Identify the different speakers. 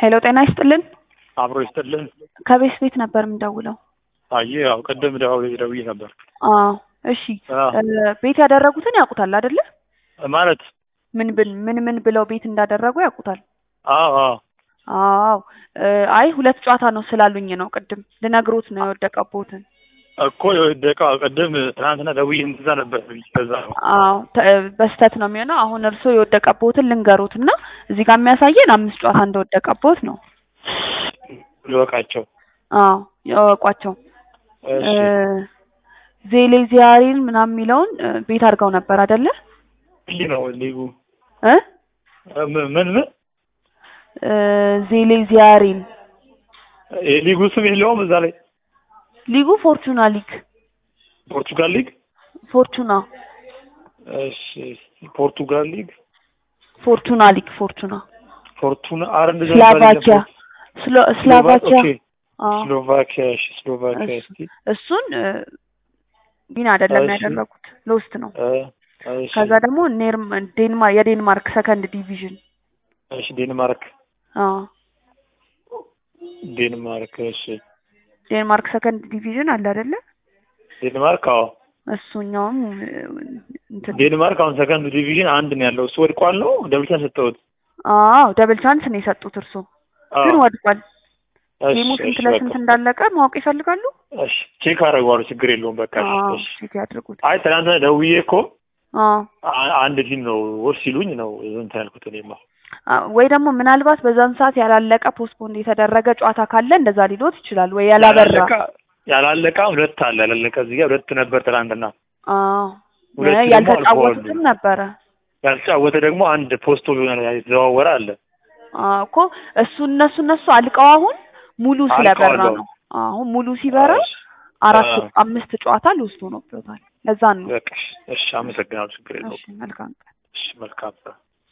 Speaker 1: ሄሎ ጤና ይስጥልን።
Speaker 2: አብሮ ይስጥልን።
Speaker 1: ከቤት ቤት ነበር የምደውለው።
Speaker 2: አየ ያው ቅድም ደው- ደውዬ ነበር
Speaker 1: አዎ እሺ።
Speaker 2: አ፣
Speaker 1: እ፣ ቤት ያደረጉትን ያውቁታል አይደለ?
Speaker 2: ማለት
Speaker 1: ምን ብን ምን ምን ብለው ቤት እንዳደረጉ ያውቁታል።
Speaker 2: አዎ አዎ
Speaker 1: አዎ እ፣ አይ ሁለት ጨዋታ ነው ስላሉኝ ነው ቅድም ልነግሮት ነው የወደቀቦትን።
Speaker 2: እኮ የወደቀ ቅድም ትናንትና ደውዬ እንደዛ ነበር ከዛ ነው
Speaker 1: አዎ ተ- በስተት ነው የሚሆነው። አሁን እርስዎ የወደቀቦትን ልንገሩት እና እዚህ ጋር የሚያሳየን አምስት ጨዋታ እንደወደቀቦት ነው።
Speaker 2: ልወቃቸው።
Speaker 1: አዎ ያወቋቸው
Speaker 2: እሺ
Speaker 1: ዜሌ ዚያሪን ምናምን የሚለውን እ፣ ቤት አድርገው ነበር አይደለ?
Speaker 2: ይህ ነው ሊጉ
Speaker 1: እ
Speaker 2: እ፣ ምን ምን ምን?
Speaker 1: እ፣ ዜሌ ዚያሪን
Speaker 2: የሊጉ ስም የለውም እዛ ላይ
Speaker 1: ሊጉ ፎርቹና ሊግ
Speaker 2: ፖርቱጋል ሊግ።
Speaker 1: ፎርቹና
Speaker 2: እሺ ፖርቱጋል ሊግ
Speaker 1: ፎርቹና ሊግ ፎርቹና
Speaker 2: ፎርቱና አረ እንደዛ
Speaker 1: ስላቫኪያ ስሎ- ስላቫኪያ
Speaker 2: ኦኬ
Speaker 1: አዎ
Speaker 2: ስሎቫኪያ እሺ ስሎቫኪያ
Speaker 1: እሱ-
Speaker 2: እስቲ
Speaker 1: እሱን እ፣ ቢን አይደለም
Speaker 2: እሺ።
Speaker 1: ያደረጉት ሎስት ነው።
Speaker 2: እ፣ እሺ
Speaker 1: ከዛ ደግሞ ኔርም ዴንማ የዴንማርክ ሰከንድ ዲቪዥን
Speaker 2: እሺ ዴንማርክ
Speaker 1: አዎ
Speaker 2: ዴንማርክ እሺ
Speaker 1: ዴንማርክ ሰከንድ ዲቪዥን አለ አይደለ?
Speaker 2: ዴንማርክ አዎ
Speaker 1: እሱኛውም እ፣ እንትን
Speaker 2: ዴንማርክ አሁን ሰከንድ ዲቪዥን አንድ ነው ያለው። እሱ ወድቋል ነው ደብልቻ ሰጠሁት።
Speaker 1: አዎ ደብል ቻንስ ነው የሰጡት እርሱ
Speaker 2: አዎ።
Speaker 1: ግን ወድቋል።
Speaker 2: እሺ፣
Speaker 1: ጌሙ ስንት
Speaker 2: እሺ፣
Speaker 1: ለስንት
Speaker 2: በቃ።
Speaker 1: እንዳለቀ ማወቅ ይፈልጋሉ?
Speaker 2: እሺ ቼክ አደርገዋለሁ። ችግር የለውም። በቃ እሺ፣
Speaker 1: አዎ
Speaker 2: እሺ።
Speaker 1: ቼክ ያድርጉት።
Speaker 2: አይ ትናንትና ደውዬ እኮ
Speaker 1: አዎ
Speaker 2: አ- አንድ ቲም ነው ወር ሲሉኝ ነው እንትን ያልኩት እኔማ።
Speaker 1: አ- ወይ ደግሞ ምናልባት በዛን ሰዓት ያላለቀ ፖስትፖንድ የተደረገ ጨዋታ ካለ እንደዛ ሊሎት ይችላል። ወይ ያላበራ
Speaker 2: ያላለቀ ያላለቀ ሁለት አለ ያላለቀ እዚህ ጋር ሁለት ነበር ትናንትና።
Speaker 1: አዎ
Speaker 2: ሁለት
Speaker 1: እ፣
Speaker 2: ደግሞ
Speaker 1: ያልተጫወቱትም
Speaker 2: አልፈዋል።
Speaker 1: ነበረ።
Speaker 2: ያልተጫወተ ደግሞ አንድ ፖስቶ የተዘዋወረ አለ።
Speaker 1: አዎ እኮ እሱ እነሱ እነሱ አልቀው አሁን ሙሉ ስለበራ
Speaker 2: አልቀዋል
Speaker 1: ነው። አሁን ሙሉ ሲበራ
Speaker 2: እሺ፣
Speaker 1: አራት
Speaker 2: አዎ።
Speaker 1: አምስት ጨዋታ ልውስጡ ነው ብሎታል። ለዛ ነው።
Speaker 2: በቃ እሺ፣ እሺ፣ አመሰግናለሁ። ችግር የለውም።
Speaker 1: እሺ መልካም ቀን።
Speaker 2: እሺ፣ መልካም